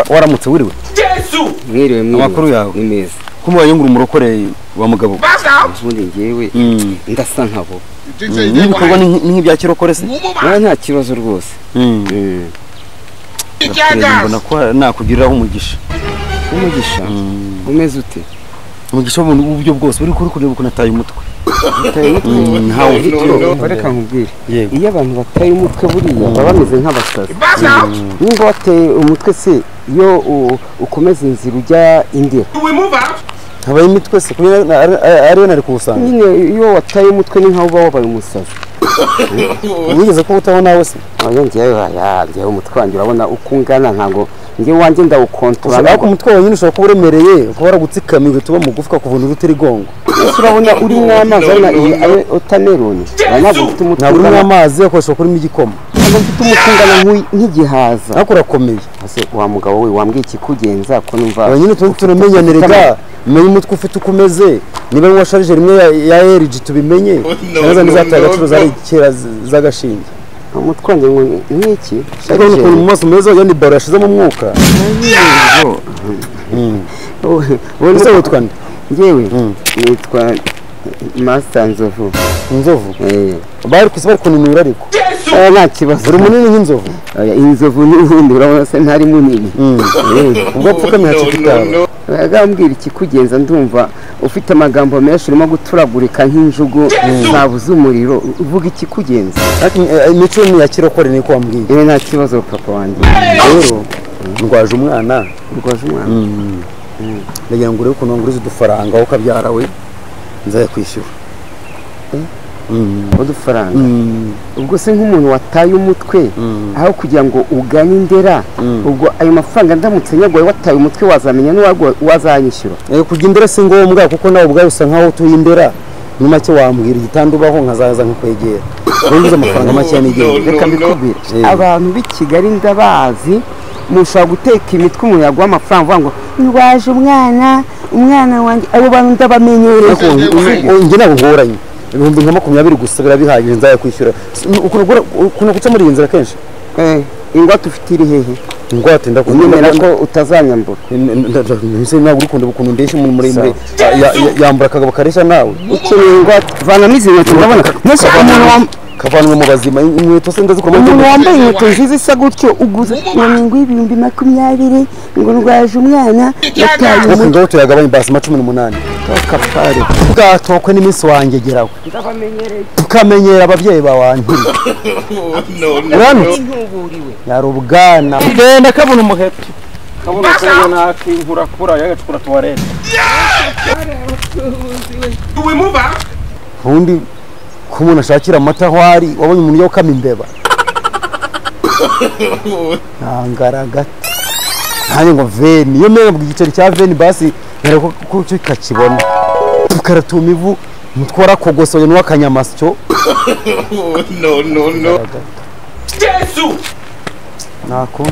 waramutse wiriwe Yesu mwiriwe mwiriwe Amakuru yawe. ni meza ko mubayungura umurokoreye wa mugabo we? baka ubundi njyewe Mm. ndasa nkabo n'ibikorwa ni- ni nk'ibya kirokore se umuma nta nta kibazo rwose Mm. Mm. Kureba icyagaza mbona ko nakugiriraho umugisha umugisha umeze ute umugisha w'ubuntu w'uburyo bwose uri kuri kureba ukuntu ataye umutwe utaye umutwe Mm, ntawe. Ufite uruhu. reka nkubwire Yego. iyo abantu bataye umutwe buriya baba bameze nk'abasazi baka nimba wateye umutwe se iyo u- ukomeza inzira ujya indera wimuva habaye imitwe se kubera na- ari- ariyo nari kuwusanga nyine iyo wataye umutwe ni nkaho uba wabaye umusazi wigeze ko utaho nawe se oya njyewe oya njyewe umutwe wanjye urabona uko ungana ntabwo njyewe wanjye ndawukontorora ushobora ntabwo ko umutwe wawe nyine ushobora kuba uremereye kuba waragutsikamiye ugahita uba mugufi ukakuvuna urutirigongo Ese urabona urimo amazi urabona iyi ayo otameroni ntabwo ufite umutwe ntabwo urimo ungana amazi ugakoresha kurimo igikoma ntabwo ufite umutwe ungana nk'uyu- nk'igihaza ariko urakomeye ese wa mugabo we wambwiye ikikugenza ko numva aba nyine tuba turamenyanire ga menye umutwe ufite uko umeze niba nywa sharije rimwe ya- ya LG tubimenye cyangwa za n'izataye agaciro zari kera z- z'agashinge umutwe wanjye ngo ni- ni iki ariko urabona ukuntu Sharijeri. mu maso meza wagira ni baro yashizemo umwuka Wowe- wowe ese nutwa- witwa nde njyewe nitwa masita nzovu inzovu Eh, bari ku isi bari kunanura ariko Yesu oya, nta kibazo uri munini nk'inzovu Oya, inzovu n'ubundi urabona se ntari munini Eh. ubwo apfukamye hacika itaba agambwira ikikugenza ndumva ufite amagambo menshi urimo guturagurika nk'injugu zabuze umuriro uvuga ikikugenza ariko eh, imico ni iya kirokore niko wambwiye yewe nta kibazo papa wanjye rero ndwaje umwana urwaje umwana ndagira ngo urebe ukuntu wanguriza udufaranga wowe ukabyara we nzayakwishyura udufaranga ubwo se nk'umuntu wataye umutwe aho kugira ngo ugane indera ubwo ayo mafaranga ndamutse nyaguhaye wataye umutwe wazamenya n'uwagu- uwazanyishyura Eh, kujya indera si ngombwa kuko nawe ubwawe usa nkaho utuye indera ni make wambwira igitanda ubaho nkazaza nkakwegera wunguze amafaranga makeya n'igihumbi reka mbikubwire Eh. abantu b'i kigali ndabazi mushobora guteka imitwe umuntu yaguha amafaranga uvuga ngo ntiwaje umwana umwana wanjye abo bantu ndabamenyereye Ariko njye ntabwo ngoranye ibihumbi nka makumyabiri gusa birabihagije nzayakwishyura Si- ukuntu ugura- ukuntu guca muri iyi nzira kenshi Eh, ingwate ufite iri hehe ingwate unyemera ndakunda ko utazanyambura ntabwo urukunda ukuntu ndeshya umuntu muremure ya- ya- ya- yambura akagabo kareshya nawe ukeneye ingwate vanamo izi nkweto urabona mbese umuntu wam- kavanwe mu bazima inkweto se ndazikomeye umuntu wambaye inkweto nziza isa gutyo uguze ngo ni ngo ibihumbi makumyabiri ngo ndwaje umwana yataye wo umutwe kujya tuyagabanya basima cumi n'umunani kapare bwatokwe n'iminsi wanjye gerawe ndabamenyereye tukamenyera ababyeyi bawanti uranutse ntuburiwe yari ubwana genda kabona umuheto wimuva ubundi ko umuntu ashakira amata aho ari wabonye umuntu yo kama imbeba ntangara gato nanjye ngo veni iyo mera ngo igiceri cya veni basi nkareba ko- ko cyo kakibona tukaratuma ivu umutwe warakogosoye n'uwakanyamasyo Yesu ntako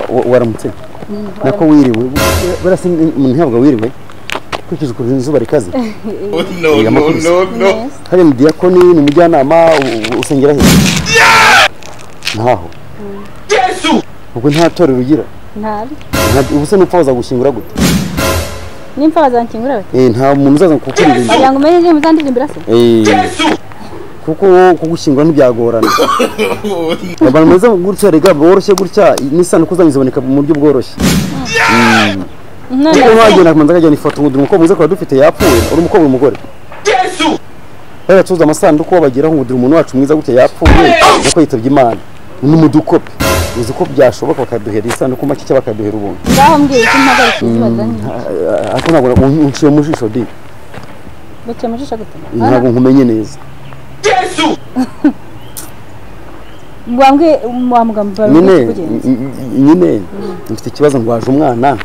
Wa- waramutse nako wiriwe buriya se umuntu ntabwo wiriwe ukurikije ukuntu izuba rikaze hariya ni diyakoni ni umujyanama u- u- usengera he ntaho Yesu ubwo nta torero ugira ntari Nta- ubu se n'upfa wazagushyingura gute nimfa bazankingura bati Eh, nta muntu uzaza kukuririmbira kugira ngo umenye niba uzandirimbira se Eh, Yesu kuko wowe kugushyingura ntibyagorana abantu bameze gutya rega bworoshye gutya n'isano kuzajya ziboneka mu buryo bworoshye none kuko ntagenda kumanza akajyana ifoto ngo umukobwa mwiza akaba dufite yapfuye uri umukobwa uri umugore Yesu baracuruza amasanduku bageraho ngo dore umuntu wacu mwiza gutya yapfuye nuko yitabye imana ni mu dukopi uzi ko byashoboka bakaduhera isanduku make cyangwa bakaduhera ubuntu ngaho mbwiye ko mpagarika izi bazanye ariko ntabwo na- unciye mu jisho di baciye amajisho gute ntabwo nkumenye neza Yesu wambwiye wa muganga bawe nyine ngo kugenza n- n- nyine mfite ikibazo ndwaje umwana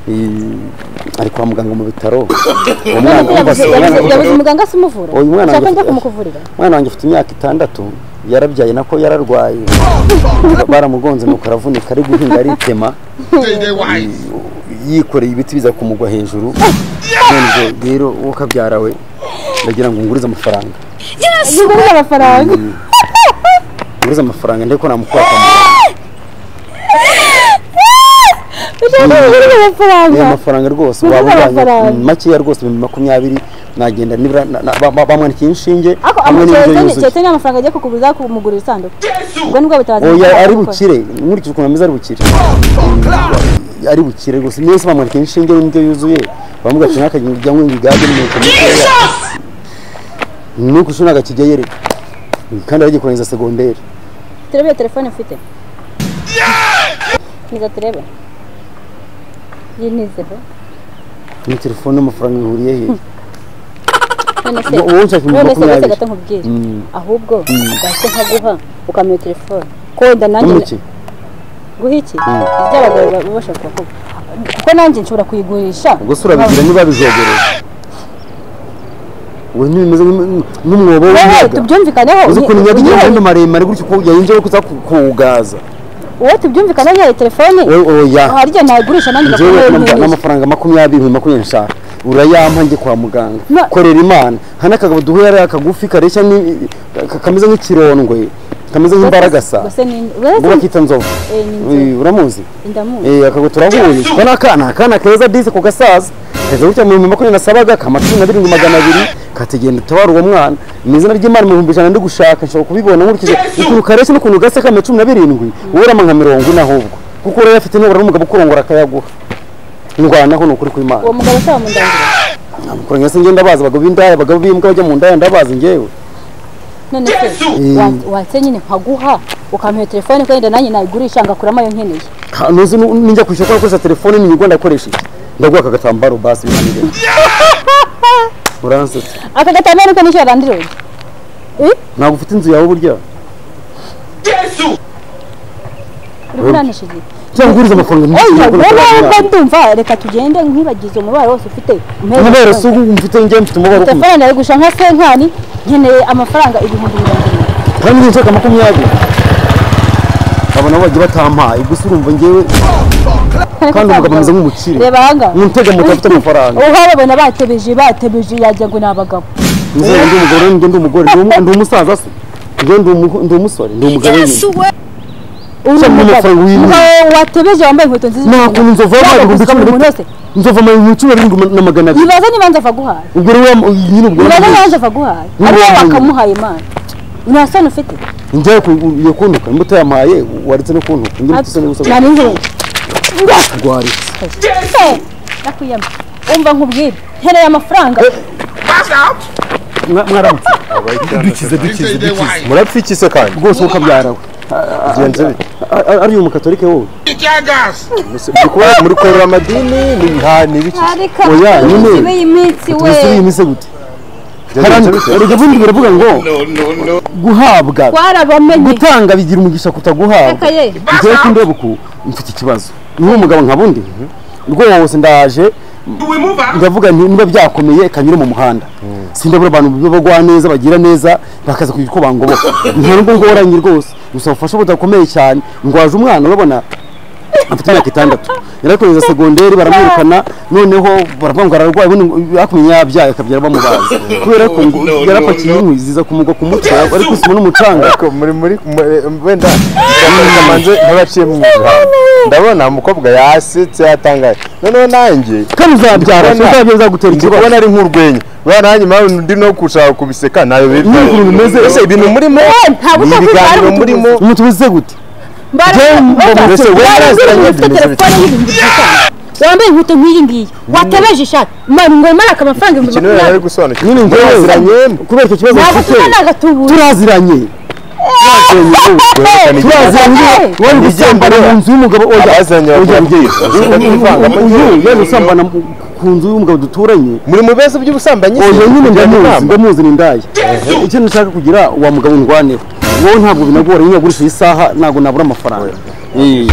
Eh, ari kwa muganga mu bitaro uwo mwana Yabuze- wumva- yabuze- yabuze umuganga se umuvura Uyu mwana ushaka njya yanjye- kumukuvurira umwana wanjye ufite imyaka itandatu yarabyaye nako yararwaye baramugonze nuko aravunika ari guhinga aritema yikoreye ibiti biza kumugwa hejuru none ubwo rero uwo kabyara we ndagira ngo ngurize amafaranga niba uri amafaranga ngurize amafaranga ndebe ko namukora kwa muganga ushaka kugura amafaranga ni amafaranga rwose Ni waba amafaranga. ujyanye mm, makeya rwose ibihumbi makumyabiri nagenda nibura na- na- ba- ba- bamwandikiye inshinge ariko hamwe n'indyo amakeye yuzuye cyetse ni amafaranga agiye kukuguriza kumugura isanduku Yesu! ubwo nibwo bitabaza oya amafaranga ari gukora. bukire nkurikije ukuntu ameze ari bukire ari bukire rwose mwese bamwandikiye inshinge y'indyo yuzuye bamubwira ati nakajya ngo ibigage n'imyuka mikeya nuko ushobora agakigeyere kandi aragikorangiza segonderi turebe iyo telefone ufite niza turebe yinizeho ni telefone n'amafaranga bihuriye hehe none se wowe ushaka ibihumbi none se uretse makumyabiri gato nkubwire Mm. ahubwo gake nkaguha ukamenya telefone konda nanjye n'umuke guha iki iby'abagabo baba bashaka kuvuga kuko nanjye nshobora kuyigurisha gusa urabigira niba bizogereye we ntibimeze nk'im- nk'umwobo wowe w'inyaga tubyumvikaneho uzi ukuntu inyaga igira uyihaye- amahembe maremare gutyo ko yayinjyeho kuza ku- kuwugaza wowe tubyumvikaneho uyihaye telefone wowe oya hari igihe nayigurisha nanjye njyewe gakomeye n'ama- nk'iriya n'amafaranga makumyabiri ibihumbi makumyabiri nshaka urayampa njye kwa muganga No. korera imana hano akagabo duhuye ari akagufi kareshya ni- ka- kameze nk'ikirondwe kameze nk'imbaragasa gusa ni ubwo bakita nzovu Eh, ni nzovu. Eh, uramuzi ndamuzi Eh, akago turahuye ko ni akana akana keza disi ku gasaza keza gutya mu bihumbi makumyabiri nasabaga kama cumi na birindwi magana abiri kategenda utabara uwo mwana mu izina ry'imana mu bihumbi ijana ndi gushaka nshobora kubibona nkurikije Yesu! ukuntu kareshya n'ukuntu gase kama cumi na birindwi wowe urama nka mirongo ine ahubwo kuko rero afite nibura n'umugabo ukurongora akayaguha ndwanaho ni ukuri kw'imana uwo mugabo usaba mu ndangiro kurengera se njye ndabazi abagabo b'indaya abagabo b'imbwa bajya mu ndaya ndabazi njyewe none se Yesu! wa- watse nyine nkaguha ukampa iyo telefone kandi nanjye nayigurisha ngakuramo ayo nkeneye Ha, nuzi nu- ninjya kwishyura ko nakoresha telefone n'inyungu ndakoresheje ndaguha aka gatambaro basi biranire uransetsa aka gatambaro ko nishyura landirogi ntabwo ufite inzu yawe burya Yesu! uri kurantisha igihe cyangwa uguriza amafaranga menshi ejo ntabwo wowe nakorera wumva ndumva reka tugende nkwibagize umubare wose ufite umpereze umubare si telefone. ubu mfite njye mfite umubare umwe telefone nayigusha nka senkani nkeneye amafaranga ibihumbi mirongo irindwi kandi njye nshaka makumyabiri aba nabo bagiye batampaye gusa urumva njyewe kandi umugabo ameze nk'umukire reba ahangaha ntutega moto afite amafaranga uhababona batebeje batebeje yagira ngo ni abagabo nzaba ndi umugabo rero njye ndi umugore Ndi umu- ndi umusaza se njye ndi umu- ndi umusore ndi umugabo nyine uri Cyangwa amafaranga wiwe. Umugabo watebeje wambaye inkweto nziza nta cyane. kuntu nzova Yaba amazi ibihumbi gusa cumi na buri muntu wese bitatu nzova amazi cumi na birindwi na magana abiri yibaza niba nza guhaye ubwo rero wa- nyine ubwo nibaza niba nza guhaye Niba ari wowe wambaye. wakamuhaye imana nta soni ufite njyewe iyo kuntuka nimba utayampaye waretse no kuntuka njye mfite isoni gusa nta n'inkubi rwaritse se nakuyama umva nkubwire nkeneye amafaranga Mwa- mwaramutse dukize dukize dukize murapfa iki se kandi rwose uko abyarawe bigenze bite A- a- ari uyu mukatolike wowe muri kuba- muri korora amadini ni- ha, ni ibiki ariko Oya, nyine. iyi minsi we mbese iyi mise gute bigenze bite erega ubundi baravuga ngo guhabwa warabamenye gutanga bigira umugisha Reka kutaguhabwa ye. njyewe ko ndeba uku mfite ikibazo niba umugabo nka bundi rwose wose ndaje ndavuga nti niba byakomeye kanyure mu muhanda sindabura abantu bagwa neza bagira neza bakaza kugira uko bangoboka nta n'ubwo ngoranye rwose gusa ubufasha budakomeye cyane ndwaje umwana urabona afite imyaka itandatu yari ari kureza segonderi baramwirukana noneho baravuga ngo ararwaye ubundi ngo yakumenya yabyaye akabyara bamubaze kubera ko ngo yarapakiye inkwi ziza kumugwa ku mutwe ari kusima n'umucanga ariko muri muri muri- wenda kamanze ntabaciye mu nzira ndabona umukobwa yasetse yatangaye noneho nanjye kandi uzabyara Ndi kubona- uzabyo bizagutera ndi ikibazo kubona ari nk'urwenya bwana nanjye mpamvu ndi no gushaka kubiseka ntayo Ni ukuntu bimeze. ese ibintu murimo nta ni busa bw'utwara ibiganiro ubutubuzi. murimo umuntu wize gute Mbaraga, Jane, oya, mbese wowe wari uri narasiranye ufite bimeze telefone y'ibihumbi bitanu wambaye inkweto nk'iyi ngiyi watebeje ishati mara ngo maraka amafaranga ibihumbi ikintu rero ari makumyabiri gusobanukirwa nyine Muraziranye? njyewe kubera icyo kibazo ntabwo mfite tuzana agatubura turaziranye Baziranye n'ubukwe, reka nijye- turaziranye Hey! wari gusambana mu nzu y'umugabo oya Abaziranye oya bakora mbyeyi byiza. uyu Bashaka kwivanga mu gihugu. yari gusambana mu- ku nzu y'umugabo duturanye muri mu bibazo by'ubusambanyi oya nyine ndamuzi ndamuzi ni ndaya icyo nashaka kugira wa mugabo ndwaneho wowe ntabwo binagora iyo ugurisha iyi saha ntabwo nabura amafaranga Eh,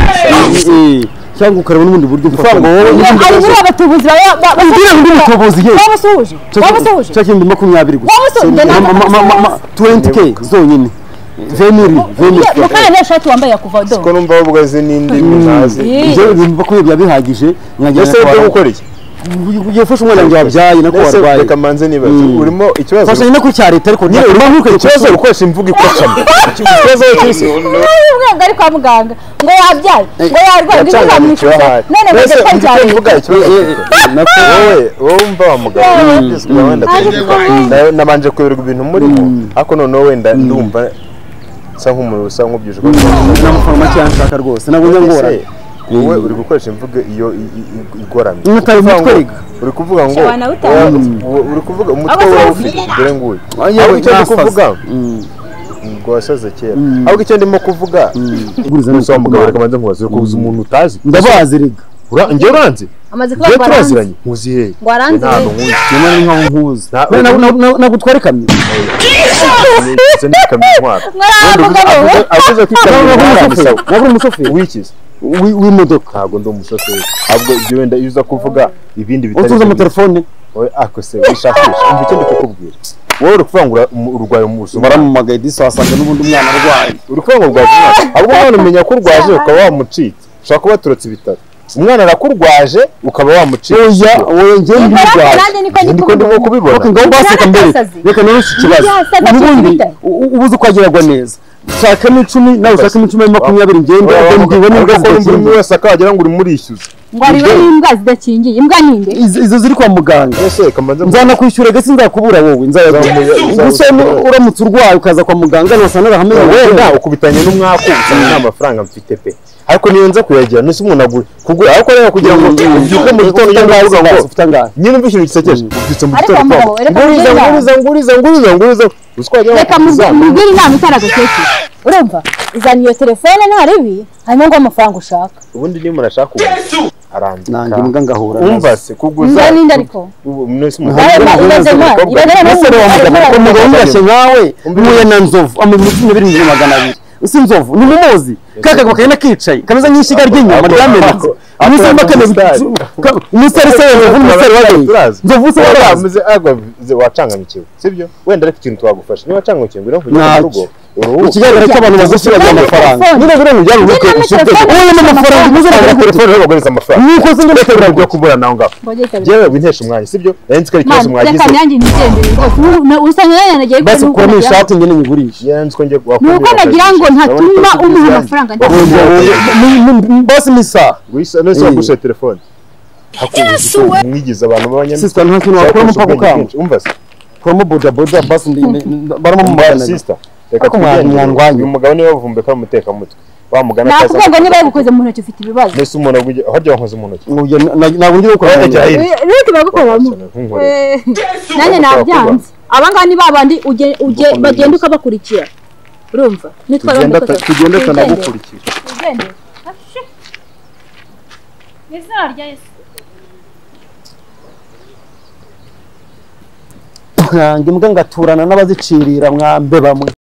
eh, cyangwa ukareba n'ubundi buryo mfata Ifaranga wowe Iyo ari buriya batubuzi baba Ubwira ngo ndi umutubuzi, ye. babasuhuje babasuhuje cyangwa ibihumbi makumyabiri gusa Waba usohoje? Njye ntabwo Ma- ma- ma- ma- 20K zonyine veniri veniri mukanya niyo shati wambaye yakuva do ko numva wowe ubwaze n'indi ntazi Ye. ibyo makumyabiri biba bihagije ese nyagera byo gukora iki ugiye gufasha umwana wanjye wabyaye nako Ese warwaye reka manze nibaze Mm. urimo ikibazo fasha nyine kuri cya leta ariko nyine urimo ntukwiye ikibazo kugisura. ukoresha imvugo ikocama ikibazo cyose ubwenge ari kwa muganga ngo wabyaye ngo yarwaye ngo izuba yacanganikiwe mwicuza ahari none ngo mbese ndetse icyo cyane mvuga ikibazo cyose. wowe wowe umva wa mugabo wumviswe wenda na- nabanje kuyoberwa ibintu murimo ariko noneho wenda ndumva nsa nk'umuntu usa nk'ubyuje ko namuforoma cyane nshaka rwose nabonye ngora Ese, wowe uri gukoresha imvugo iyo i- i- i- igoramye Umutari Uri kuvuga umutwe ngo- uri kuvuga ngo Shobora nawutanga. wowe- wowe- uri kuvuga umutwe Ahubwo wawe se ufite wafite- dore nguyu Yewe, ahubwo icyo ndi nasaze. kuvuga Mm. ngo wasaze kera ahubwo icyo ndimo kuvuga Iguriza ni gusa wa mugabo ukumara. reka manze nkubaze kubuza umuntu utazi ndabazi rega Ura- njye uranze amaze kuba njye ngo aranze turaziranye nkuzi hehe Ngo aranze Ntabwo hehe. nkuzi. nyamara ni nkaho nkuzi Na- Na- na- na- na- nagutwara ikamyo Ndetse n'ikamyo intwara. mwari mugabo we Avuze- avuze ko ikamyo ntabwo uri intwara umushoferi bisaba. ntabwo uri umushoferi wikize Wi- w'imodoka ntabwo ndi umushoferi ahubwo ibyo wenda iyo uza kuvuga ibindi utuza ibyo. amatelefone Oya, ako se wishakisha umva icyo ndi kukubwira wowe uri kuvuga ngo ura- umu- urwaye umusuma baramumagaye disi wasanga n'ubundi umwana arwaye uri kuvuga ngo urwaje umwana ahubwo umwana umenya ko urwaje ukaba wamucitse ushobora kuba waturutse ibitaro umwana arakurwaje ukaba wamucitse oya wowe njyewe Ubwo rero ndibirwaye nanjye niko ndi niko ndimo kubibona kubibona reka ngaho baseka Ubwo mbere yarasaze. reka nawe iki kibazo Yasaga ubundi cyane. u- u- ubuze uko ageragwa neza ushakamo icumi nawe ushakamo icumi ari makumyabiri ngende Urabona ko- ndibona urabona imbwa ko buri muntu zidakingiye wese akagira ngo urimwishyuze ngo arebe n'imbwa zidakingiye imbwa ni nde Izo- izo ziri kwa muganga ese reka mbanze nzanakwishyura gasi nzakubura wowe nzayaguha gusa Yesu! uramutse urwaye ukaza kwa muganga ntasanga arahamenya wenda wenda ukubitanye n'umwaku usanga nta mafaranga mfite pe ariko niyo nza kuyagira nisi umuntu agura kugura ariko rero kugira ngo ubyuke mu gitondo cyangwa uvuga ngo ufite angahe nyine umva ikintu gisekeje ubyutse mu Ariko gitondo mugabo, reka nguriza mugire nguriza nguriza nguriza nguriza uzi ko wagira ngo reka uzamuka. mubwire inama itaragakecuru urumva uzana iyo telefone ntarebi hanyuma ngo amafaranga ushaka ubundi niba umuntu ashaka kugura nange arandika imbwa ngahura umva se kuguza Mbwa n'inda ariko. ubu nisi umuntu Nawe agura, ma- ibaze ma- umukobwa. ibaze ma- ese rero wamugana ko mugabo wumvashye nkawe muye na nzovu amubiri cumi n'abiri n'ibihumbi magana abiri usi nzovu ni umumozi ka kagabo kagenda kicaye kameze nk'ishyiga ry'inyama Ako- ryamenetse ako- iminsi ako- irimo kameze umusitari. ka- umusitari se nzovu n'umusitari wagaye Turazi. nzovu se Wowe wagaye wamuze- agwa- ze- wacanganyikiwe sibyo wenda ariko ikintu twagufasha niba wacanganyikiwe ngwino nkujyane mu Ntacyo. rugo uruhuke. ikigaragara cyo abantu bagushira Telefone. amafaranga niba biriya mujyana mu Niba bwoko telefone ubu ni amafaranga umuze Ntabwo aragura telefone rero baguriza amafaranga nuko se Reka ngo byo kubura naho ngaho Mbogeye kabiri. yewe wintesha umwanya sibyo nari nzi ko ari ikibazo Mani, mwagize reka nanjye nigendere rwose Ubu na- usanga nanjye nagiye basi kubona uko ukuramo nagira- ishati ngene nyigurishe Yewe nzi ko njye ni uko nagira ngo ntatuma umuha amafaranga Urumva ntakugira wowe- Mu- mu- mu- basi ni isaha nese wagushe telefone hakunze mwigize abantu sisita nta kintu wakuramo mpaka ukanga kuramo bodaboda basi ndi- ndi- ndi- baramo mu magana abiri. Ariko mwana- mwandwanya. uyu mugabo niwe wavumbuye ko ari umutekamutwe wamugana nakubwiye ngo niba yagukoze mu ntoki ufite ibibazo nese umuntu aguye hajya wankoze mu ntoki Ngo njye na- na- ntabwo ndi gukora Oya, jya cyane. hirya. Eh, reka bagukoreramo Nkunkorere. Eh, Yesu! nanjye nabyanze aba ngaba ni ba bandi uge- uge- Gukomeza. bagenda ukabakurikira urumva nitwa Tugenda ata- tugenda atanagukurikira Ntange imbwa ngaturana n'abazicirira mwambe bamwe